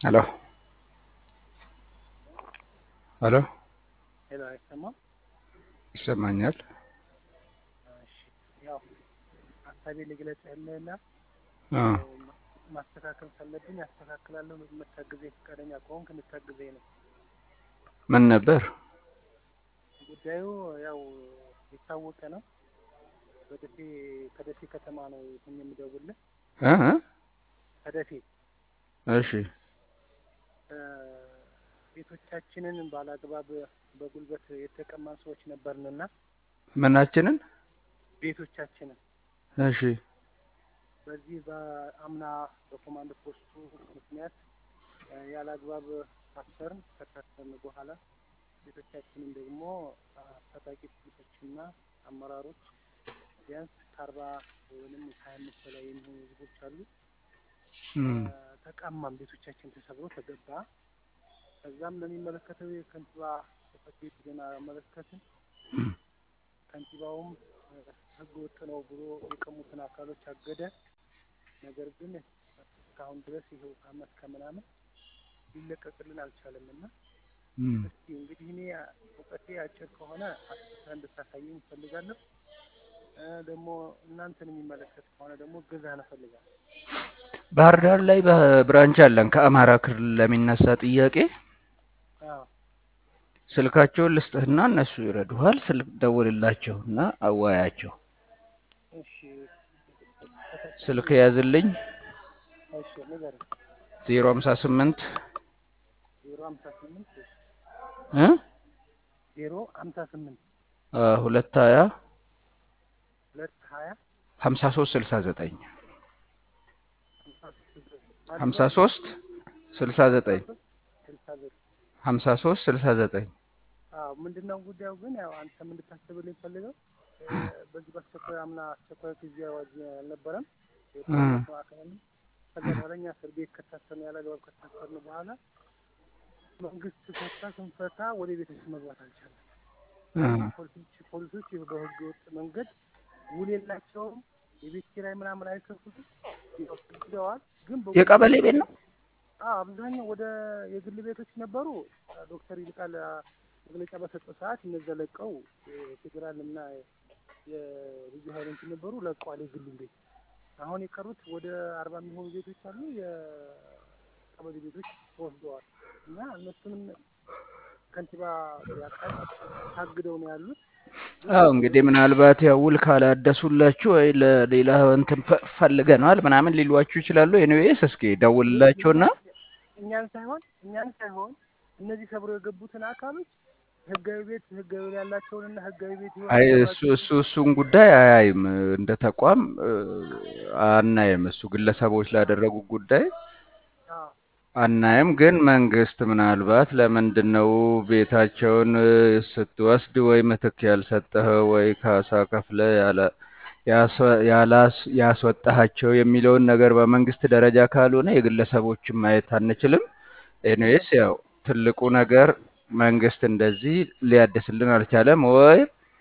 ሄሎ ሄሎ ሄሎ፣ አይሰማም? ይሰማኛል። እሺ፣ ያው ሀሳቤ ልግለጽ ያለና አ ማስተካከል ካለብኝ አስተካክላለሁ። የምታግዘኝ ፈቃደኛ ከሆንክ እንድታግዘኝ ነው። ምን ነበር? ጉዳዩ ያው የታወቀ ነው። በደሴ ከደሴ ከተማ ነው ይህን የምደውልህ እ እ ከደሴ እሺ እ ቤቶቻችንን ባላግባብ በጉልበት የተቀማን ሰዎች ነበርንና ምናችንን? ቤቶቻችንን እሺ በዚህ በአምና በኮማንድ ፖስቱ ምክንያት እ ያለ አግባብ ታሰርን። ከታሰርን በኋላ ቤቶቻችንን ደግሞ ታጣቂ ፖሊሶችና አመራሮች ቢያንስ ከአርባ ወይም ከሀያ አምስት በላይ የሚሆኑ ህዝቦች አሉ እም ተቀማም። ቤቶቻችን ተሰብሮ ተገባ። ከዛም ለሚመለከተው የከንቲባ ጽሕፈት ቤት ዜና አመለከትን። ከንቲባውም ህገ ወጥ ነው ብሎ የቀሙትን አካሎች አገደ። ነገር ግን እስካሁን ድረስ ይኸው አመት ከምናምን ሊለቀቅልን አልቻለም እና እም እስኪ እንግዲህ እኔ እውቀቴ አጭር ከሆነ አስታ እንድታሳየኝ እፈልጋለሁ። እ ደግሞ እናንተን የሚመለከት ከሆነ ደግሞ እገዛህን እፈልጋለሁ። ባህር ዳር ላይ በብራንች አለን ከአማራ ክልል ለሚነሳ ጥያቄ አዎ ስልካቸውን ልስጥህና እነሱ ይረዱሃል። ስልክ ደውልላቸውና አዋያቸው። እሺ ስልክ ያዝልኝ እሺ ንገረኝ። ዜሮ ሀምሳ ስምንት ዜሮ ሀምሳ ስምንት እ ዜሮ ሀምሳ ስምንት አ ሁለት ሀያ ሁለት ሀያ ሀምሳ ሶስት ስልሳ ዘጠኝ ሀምሳ ስድስት ሀምሳ ሶስት ስልሳ ዘጠኝ ስልሳ ዘጠኝ ሀምሳ ሶስት ስልሳ ዘጠኝ አዎ ምንድን ነው ጉዳዩ ግን ያው አንተም እንድታስብልኝ ፈልገው በዚህ በአስቸኳይ አምና አስቸኳይ ጊዜ አዋጅ አልነበረም የጦርነቱ አካል ከዛ በኋላ እኛ እስር ቤት ከታሰርን ያለ አግባብ ከታሰርን በኋላ መንግስት ፈታ ስንፈታ ወደ ቤታችን መግባት አልቻለም። እ ፖሊሶች ፖሊሶች በህገ ወጥ መንገድ ውል የላቸውም። የቤት ኪራይ ምናምን አይከፍሉትም። ሂደዋል ግን በ- የቀበሌ ቤት ነው። አዎ አብዛኛው ወደ የግል ቤቶች ነበሩ። ዶክተር ይልቃል መግለጫ በሰጠው ሰዓት እነዛ ለቀው የፌዴራል እና የልዩ ኃይሎች ነበሩ ለቀዋል የግሉን ቤት። አሁን የቀሩት ወደ አርባ የሚሆኑ ቤቶች አሉ። የቀበሌ ቤቶች ተወስደዋል እና እነሱንም ከንቲባ ያውቃል ታግደው ነው ያሉት። አዎ እንግዲህ ምናልባት ያው ውል ካላደሱላችሁ ወይ ለሌላ እንትን ፈ- ፈልገነዋል ምናምን ሊሏችሁ ይችላሉ። ኤኒዌይስ እስኪ ደውልላቸውና እኛን ሳይሆን እኛን ሳይሆን እነዚህ ሰብረው የገቡትን አካሎች ህጋዊ ቤት ህጋዊ ቤት ያላቸውንና ህጋዊ ቤት ይሆን አይ እሱ እሱ እሱን ጉዳይ አያይም እንደ ተቋም እ፣ አናይም። እሱ ግለሰቦች ላደረጉት ጉዳይ አዎ አናይም። ግን መንግስት ምናልባት ለምንድን ነው ቤታቸውን እ፣ ስትወስድ ወይ ምትክ ያልሰጠኸው ወይ ካሳ ከፍለ ያለ ያስወ- ያላስ- ያስወጣሃቸው የሚለውን ነገር በመንግስት ደረጃ ካልሆነ የግለሰቦችን ማየት አንችልም። ኤኒዌይስ ያው ትልቁ ነገር መንግስት እንደዚህ ሊያድስልን አልቻለም ወይ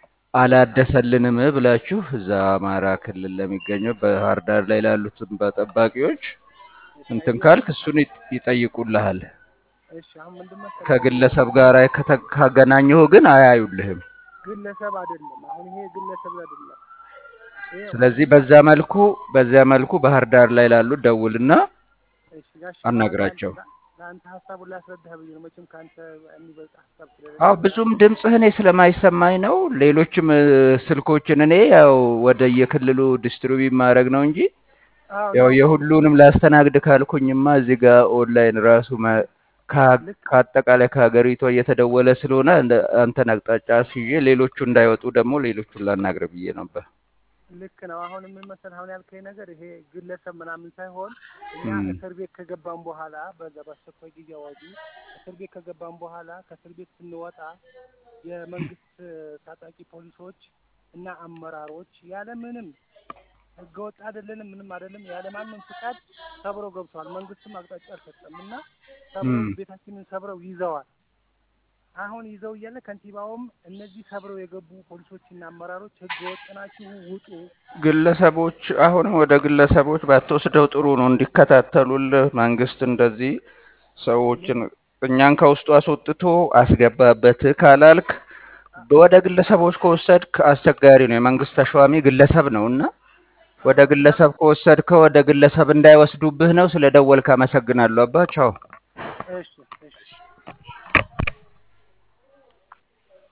አላደሰልንም ብላችሁ እዛ አማራ ክልል ለሚገኘው ባህር ዳር ላይ ላሉትን ጠባቂዎች እንትን ካልክ እሱን ይጥ- ይጠይቁልሃል። እሺ አሁን ምንድን መሰለህ ከግለሰብ ጋር ከተ- ካገናኘሁ ግን አያዩልህም። ግለሰብ አይደለም። አሁን ይሄ ግለሰብ አይደለም። ይሄ ስለዚህ በዛ መልኩ በዚያ መልኩ ባህር ዳር ላይ ላሉት ደውልና እሺ ጋሽ አናግራቸው። ለአንተ ሀሳቡን ላስረዳህ ብዬ ነው። መቼም ከአንተ የሚበልጥ ሀሳብ ስለሌለ አዎ ብዙም ድምፅህ እኔ ስለማይሰማኝ ነው። ሌሎችም እ፣ ስልኮችን እኔ ያው ወደ የክልሉ ዲስትሪቢዩት ማድረግ ነው እንጂ አዎ ያው ያው የሁሉንም ላስተናግድ ካልኩኝማ እዚህ ጋር ኦንላይን ራሱ መ- ከ- ልክ ከአጠቃላይ ከሀገሪቷ እየተደወለ ስለሆነ እንደ- አንተን አቅጣጫ አስይዤ ሌሎቹ እንዳይወጡ ደግሞ ሌሎቹን ላናግር ብዬ ነበር። ልክ ነው። አሁን ምን መሰለህ አሁን ያልከኝ ነገር ይሄ ግለሰብ ምናምን ሳይሆን እኛ እም፣ እስር ቤት ከገባን በኋላ በዛ በአስቸኳይ ጊዜ አዋጁ እስር ቤት ከገባን በኋላ ከእስር ቤት ስንወጣ የመንግስት ታጣቂ ፖሊሶች እና አመራሮች ያለምንም ህገወጥ አይደለንም ምንም አይደለም ያለማንም ፍቃድ ሰብረው ገብተዋል። መንግስትም አቅጣጫ አልሰጠም እና ሰብረው እም። ቤታችንን ሰብረው ይዘዋል። አሁን ይዘው እያለ ከንቲባውም እነዚህ ሰብረው የገቡ ፖሊሶችና አመራሮች ህገወጥ ናችሁ ውጡ ግለሰቦች አሁንም ወደ ግለሰቦች ባትወስደው ጥሩ ነው። እንዲከታተሉልህ መንግስት እንደዚህ ሰዎችን እኛን ከውስጡ አስወጥቶ አስገባበት ካላልክ ወደ ግለሰቦች ከወሰድክ አስቸጋሪ ነው። የመንግስት ተሿሚ ግለሰብ ነው እና ወደ ግለሰብ ከወሰድከው ወደ ግለሰብ እንዳይወስዱብህ ነው። ስለ ደወልክ አመሰግናለሁ አባ ቻው። እሺ